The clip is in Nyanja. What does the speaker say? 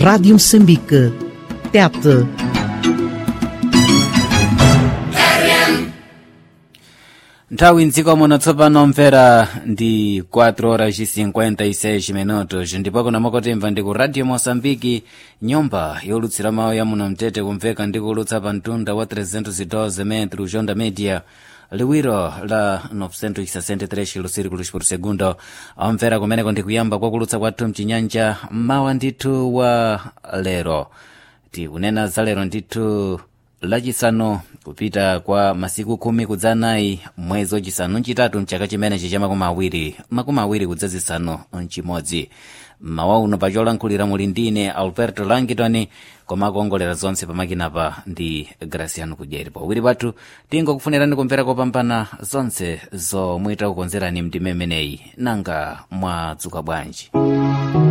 Rádio Moçambique. Tete. nthawi mdziko muno tsopano mvera ndi 4 horas e 56 minutos ndipo kuna mokotemva ndi ku radio moçambike nyumba yolutsira mawu ya muno mtete kumveka ndi kulutsa pa mtunda wa 312 metro jonda media liwiro la 963 kilosirikulos por segundo amvera kumeneko ndi kuyamba kwa kulutsa kwathu mchinyanja mawa ndithu wa lero tikunena za lero ndithu lachisanu kupita kwa masiku khumi kudzanayi mwezi wachisanu mchitatu mchaka chimenechi cha makumi awiri makumi awiri kudzazisanu mchimodzi mawa uno pacholankhulira muli ndine alberto langitoni koma akuongolera zonse pamakinapa ndi graciano kudyeri pawiri pathu tingokufunirani kumvera kopambana zonse zomwe takukonzerani mndime imeneyi nanga mwadzuka bwanji